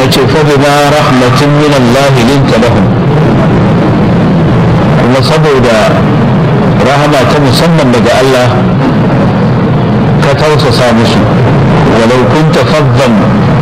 Allah ce fa bima rahmatin min Allah linta lahum kuma saboda rahama ta musamman daga Allah ka tausasa musu walau kunta faddan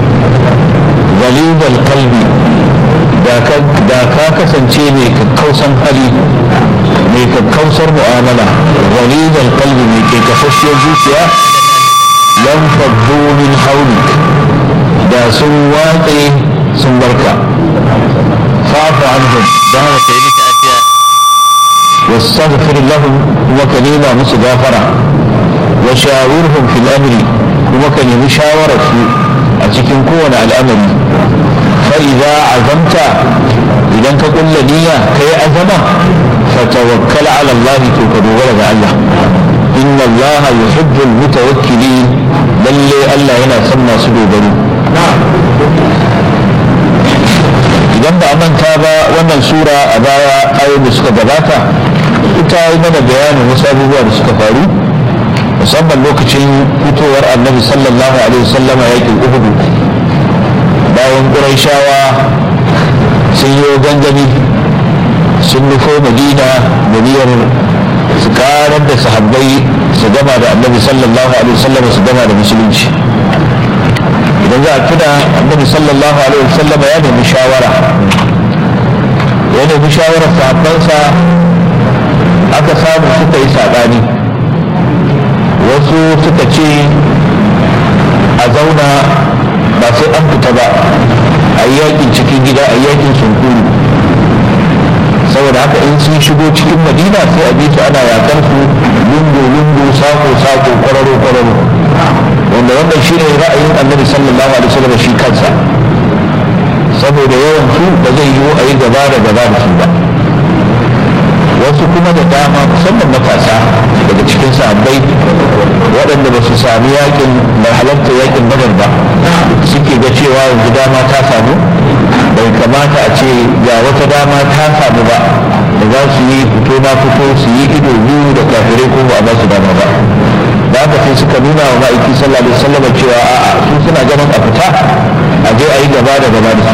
غليظ القلب da ka kasance mai kakkausan hali mai kakkausar mu'amala ghalidal qalbi mai ke kafashiyar zuciya lam faddu min hawli da sun watse sun barka fa'fu anhum da haka kai musu afiya wastaghfir lahum kuma ka nema musu gafara wa shawirhum fil amri kuma ka nemi shawarar su a cikin kowane al'amari fa'iza azamta idan ka kulla niyya ka yi azama fatawakkal ala Allah to ka dogara ga Allah inna Allah yuhibbul mutawakkilin lalle Allah yana son masu dogaro idan ba a manta ba wannan sura a baya ayoyin da suka gabata ita yi mana bayanin wasu abubuwa da suka faru musamman lokacin fitowar annabi sallallahu alaihi wasallama yakin uhudu bayan ƙuraishawa sun yi gangami sun nufo madina da niyyar su karar da sahabbai su gama da annabi sallallahu alaihi wasallam su gama da musulunci idan za a tuna annabi sallallahu alaihi wasallam ya nemi shawara ya nemi shawarar sahabbansa aka samu suka yi saɓani wasu suka ce a zauna ba sai an fita ba a yi yakin cikin gida a yi yakin sunkuru saboda haka in sun shigo cikin madina sai a bi su ana yakar su lungu lungu sako sako kwararo kwararo wanda wannan shi ne ra'ayin annabi sallallahu alaihi wasallam shi kansa saboda yawan su ba zai yiwu a yi gaba da gaba da su ba wasu kuma da dama musamman matasa daga cikin sahabbai waɗanda ba su sami yakin da halarta yakin badar ba suke ga cewa yanzu dama ta samu bai kamata a ce ga wata dama ta samu ba da za su yi fito na fito su yi ido biyu da kafirai ko ba a ba su dama ba da haka sai suka nuna wa ma'aiki sallallahu alaihi wasallam cewa a'a su suna ganin a fita a je a yi gaba da gaba da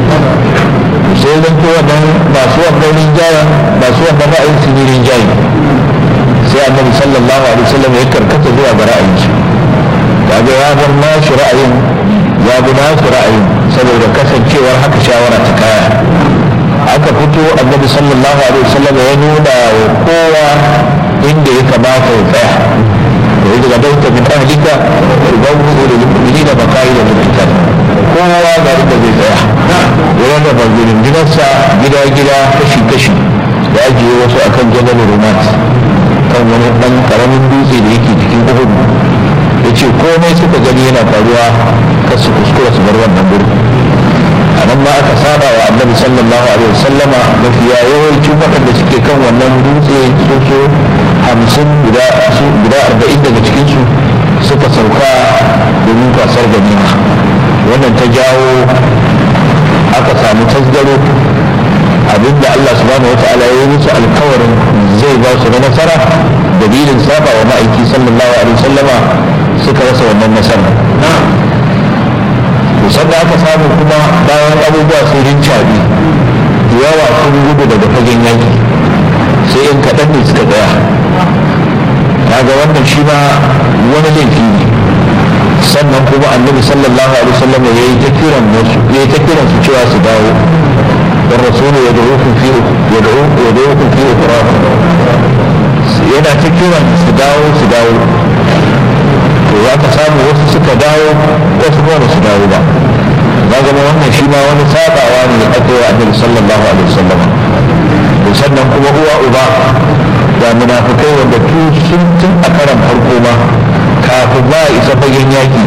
su sai zan ko wannan masu wannan rinjayen masu wannan ra'ayin su ne rinjayen sai annabi sallallahu alaihi wasallam ya karkata zuwa ga ra'ayin su kaga ya bar nashi ra'ayin ya bi nasu ra'ayin saboda kasancewar haka shawara ta kaya aka fito annabi sallallahu alaihi wasallam ya nuna wa kowa inda ya kamata ya tsaya وإذ غدوت من أهلك تبوئ للمؤمنين مقاعد للقتال kowa ga inda zai tsaya ya rarraba rundunarsa gida-gida kashi-kashi da ajiye wasu akan jabal romat kan wani ɗan ƙaramin dutse da yake cikin uhud ya ce komai suka gani yana faruwa kar su kuskura su bar wannan gurin a nan ma aka saba wa annabi sallallahu alaihi wasallama mafiya yawancin waɗanda suke kan wannan dutse su so hamsin guda arba'in daga cikinsu suka sauka domin kwasar ganima wannan ta jawo aka samu tasgaro abinda Allah subhanahu wata'ala ya yi musu alkawarin zai ba su na nasara dalilin saba wa ma'aiki sallallahu alaihi wasallama suka rasa wannan nasara sannan aka samu kuma bayan abubuwa sun rincaɓe yawa sun gudu daga fagen yaki sai in kaɗan ne suka tsaya kaga wannan shi ma wani laifi ne sannan kuma annabi sallallahu alaihi wasallam ya yi ta kiran wasu ya yi ta kiran su cewa su dawo dan rasulu ya dawo kun fi ya dawo ya dawo kun fi yana ta kiran su dawo su dawo to za ka samu wasu suka dawo wasu kuma su dawo ba na zama wannan shi ma wani sabawa ne aka yi annabi sallallahu alaihi wasallam to sannan kuma uwa uba da munafikai wanda sun tun a karan farko ma kafin ba a isa fagen yaki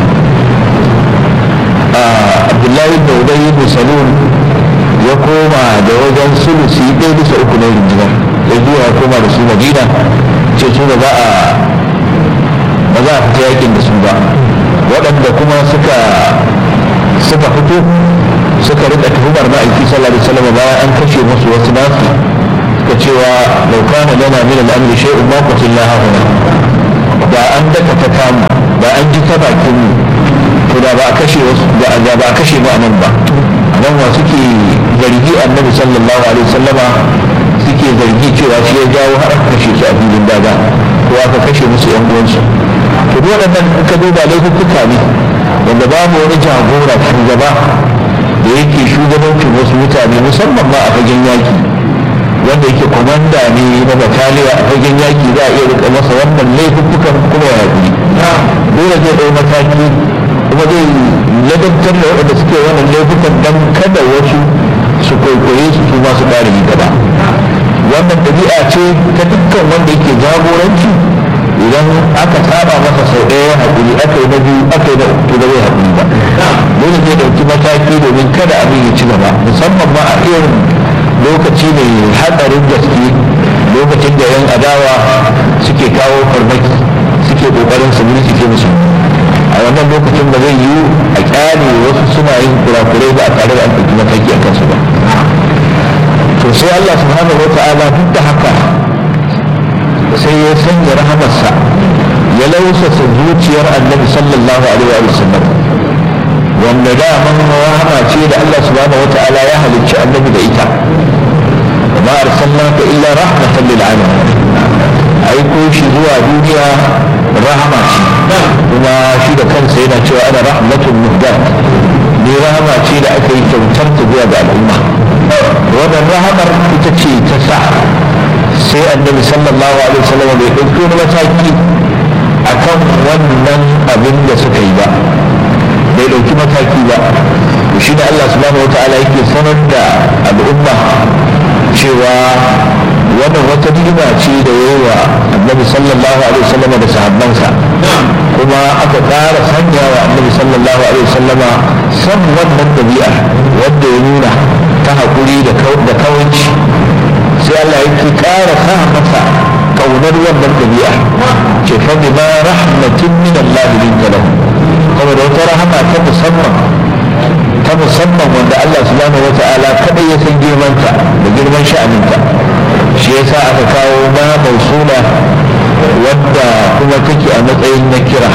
abdullahi da ubayi ibn salul ya koma da wajen sulusi ɗaya bisa uku na rinjinar ya zuwa ya koma da su madina ce su da za a ba za a fita yakin da su ba waɗanda kuma suka suka fito suka rika tuhumar ma'aiki sallallahu alaihi wasallam bayan an kashe musu wasu nasu suka cewa laukana lana min al'amri shay'un ma qutilna hahuna da an daka ta kamu da an ji ta bakin mu to da ba a kashe wasu da ba a kashe mu anan ba idan wa suke zargi annabi sallallahu alaihi wasallama suke zargi cewa shi ya jawo har aka kashe su a filin daga ko aka kashe musu yan uwansu to duk waɗannan ka duba laifuka ne wanda babu wani jagora shugaba da yake shugabancin wasu mutane musamman ma a fagen yaki wanda yake kwamanda ne na bataliya a fagen yaki za a iya rika masa wannan laifukan kuma ya haƙuri dole zai ɗau mataki kuma zai ladabtar da waɗanda suke wannan laifukan don kada wasu su kwaikwaye su su masu ƙara yi gaba wannan ɗabi'a ce ta dukkan wanda yake jagoranci idan aka saba masa sau ɗaya ya haƙuri aka yi na biyu aka yi na uku da zai haƙuri ba dole zai ɗauki mataki domin kada abin ya ci gaba musamman ma a irin lokaci mai haɗarin gaske lokacin da yan adawa suke kawo farmaki suke ƙoƙarin su ke musu a wannan lokacin ba zai yiwu a kyale wasu suna yin kurakurai ba a tare da an ɗauki mataki a kansu ba to sai Allah subhanahu wa ta'ala duk da haka sai ya sanya rahamarsa ya lausasa zuciyar annabi sallallahu alaihi wa sallam wanda daman rahama ce da Allah subhanahu wa ta'ala ya halicci annabi da ita ma arsalnaka illa rahmatan lil alamin aiko shi zuwa duniya rahama ce kuma shi da kansa yana cewa ana rahmatun muhdat ni rahama ce da aka yi kyautar ta zuwa ga al'umma wannan rahamar ita ce ta sa sai annabi sallallahu alaihi wasallam bai ɗauki wani mataki akan wannan abin da suka yi ba bai ɗauki mataki ba shi da Allah subhanahu wataala yake sanar da al'umma cewa wannan wata ni'ima ce da yayi wa annabi sallallahu alaihi wasallam da sahabbansa kuma aka ƙara sanya wa annabi sallallahu alaihi wasallam san wannan dabi'a wanda ya nuna ta haƙuri da kawanci sai Allah yake ƙara sa masa ƙaunar wannan dabi'a ce fa bima rahmatin min Allah linka lahu saboda wata rahama ta musamman ta musamman wanda Allah subhanahu wata'ala kadai ya san girmanta da girman sha'aninta shi yasa aka kawo ma mausula wadda kuma take a matsayin na kira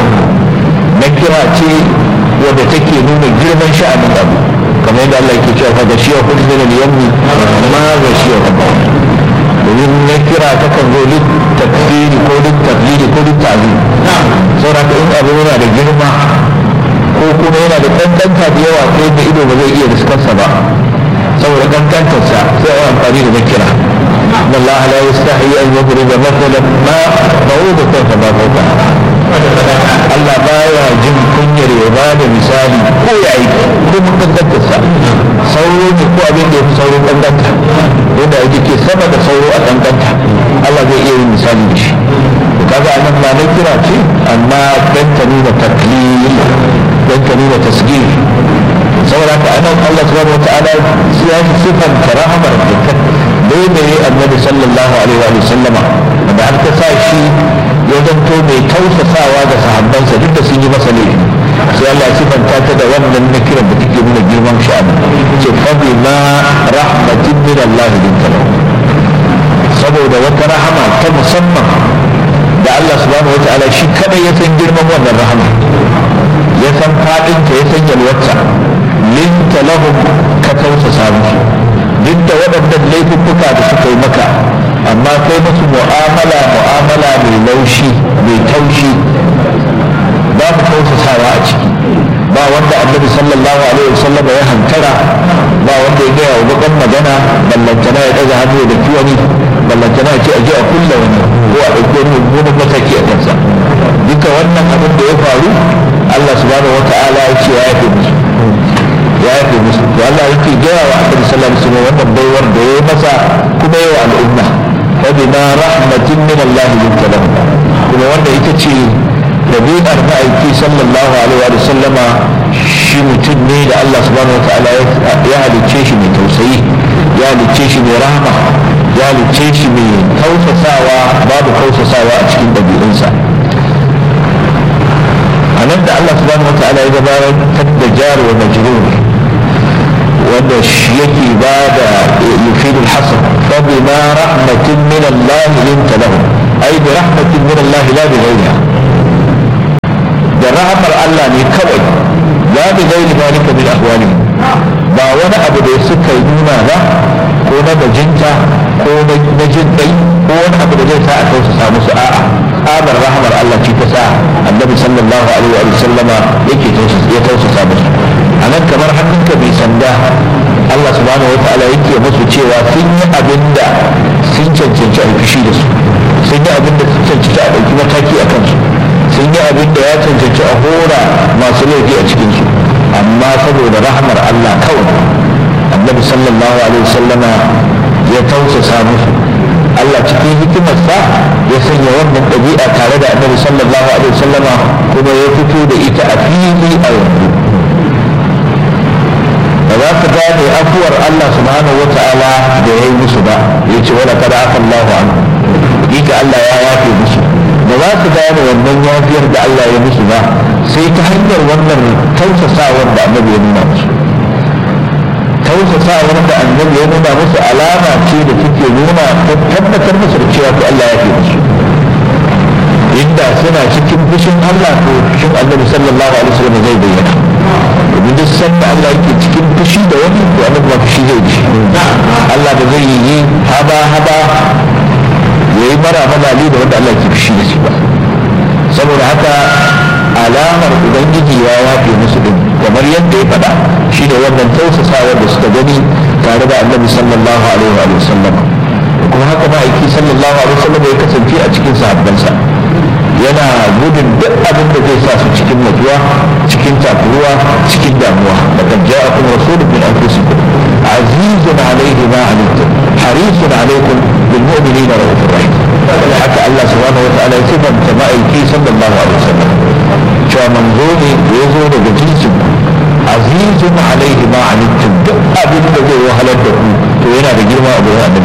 na kira ce wadda take nuna girman sha'anin abu kamar yadda Allah ke cewa da shi ya kudu da yammi ma ga shi ya kudu domin na kira ta kan zo lit tafsiri ko lit tafsiri ko lit ta'zim saboda in abu yana da girma ko kuma yana da kankanta da yawa ko da ido ba zai iya riskarsa ba saboda kankantarsa sai a yi amfani da na kira إن الله لا يستحي أن يضرب مثلا ما بعوضة فما فوقها Allah baya jin kunyar ya ba da misali ko ya yi ko mun kankantarsa sauro ne ko abin da ya fi sauro kankanta wanda ake ke sama da sauro a kankanta Allah zai iya yin misali da shi kaga a nan ma na kira ce amma dan ta nuna taklil dan ta nuna tasgir saboda ka anan Allah subhanahu wa ta'ala ya shi sifanta rahamar da ta daidaye annabi sallallahu alaihi wa sallama da har ta sa shi ya zanto mai tausasawa ga sahabbansa duk da sun yi masa laifi sai Allah sifanta ta da wannan na kiran da take nuna girman sha'ani ce fa ma rahmatin min Allah binta saboda wata rahama ta musamman da Allah subhanahu wa ta'ala shi kadai ya san girman wannan rahama ya san fadinta ya san yalwarta linta lahum ka tausasa musu duk da waɗannan laifuffuka da suka yi maka amma kai musu mu'amala mu'amala mai laushi mai taushi babu tausasawa a ciki ba wanda annabi sallallahu alaihi wasallam ya hantara ba wanda ya gaya wa bakan magana ballantana ya ɗaga hannu da kiwani ballantana ya ce a je a kulla wani ko a ɗauki wani mummunan mataki a kansa duka wannan abin da ya faru Allah subhanahu wa ta'ala ya ce ya yafe musu ya yafe musu to Allah yake gaya wa Annabi sallallahu alaihi wasallam wannan baiwar da yayi masa kuma yawa al'umma fa bima rahmatin min Allah linta lahu kuma wanda ita ce dabi'ar ma'aiki sallallahu alaihi wa sallama shi mutum ne da Allah subhanahu wataala ya halicce shi mai tausayi ya halicce shi mai rahama ya halicce shi mai kausasawa babu kausasawa a cikin ɗabi'unsa a nan da Allah subhanahu wataala ya gabatar da jar wa majrur wanda shi yake ba da yufidu al-hasr fa bima rahmatin min Allah linta lahu ay bi rahmatin min Allah la bi ghayriha da rahmar Allah ne kawai la bi ghayri zalika min ahwali ba wani abu da suka nuna ba ko na bajinta ko na jin kai ko wani abu da zai sa a tausasa musu a'a tsabar rahmar Allah ce ta sa annabi sallallahu alaihi wa sallama yake ya tausasa musu a nan kamar hannunka bai sanda Allah subhanahu wa ta'ala yake musu cewa sun yi abin da sun cancanci a fushi da su sun yi abin da sun cancanci a ɗauki mataki a kansu sun yi abin da ya cancanci a hora masu laifi a cikinsu amma saboda rahmar Allah kawai annabi sallallahu alaihi wasallama ya tausasa musu Allah cikin hikimarsa ya sanya wannan ɗabi'a tare da annabi sallallahu alaihi wasallama kuma ya fito da ita a fili a yanzu ba za ka gane afuwar Allah subhanahu wa ta'ala da ya yi musu ba ya ce wala kada aka Allahu an hakika Allah ya yafe musu ba za su gane wannan yafiyar da Allah ya musu ba sai ta hanyar wannan tausasawar da annabi ya nuna musu tausasawar da annabi ya nuna musu alama ce da take nuna tabbatar musu da cewa Allah ya fi musu inda suna cikin fushin Allah ko fushin annabi sallallahu alaihi wasallam zai bayyana domin duk sanda Allah yake cikin fushi da wani to annabi ba fushi zai ji Allah ba zai yi haba haba yayi mara malali da wanda Allah ke fushi da shi ba saboda haka alamar ubangiji ya yafe musu din kamar yadda ya faɗa shi da wannan tausasawar da suka gani tare da annabi sallallahu alaihi wa sallam kuma haka ma'aiki sallallahu alaihi wa sallam ya kasance a cikin sahabbansa yana gudun duk abin da zai sa su cikin mutuwa cikin takuruwa cikin damuwa laqad ja'akum rasulun min anfusikum azizun alayhi ma anittum harisun alaykum bil mu'minina ra'ufur rahim haka Allah subhanahu wa ta'ala ya sifanta ma'aiki sallallahu alaihi wasallam cewa manzo ne da ya zo daga jinsin azizun alaihi ma anittum duk abin da zai wahalar da ku to yana da girma a gurin annabi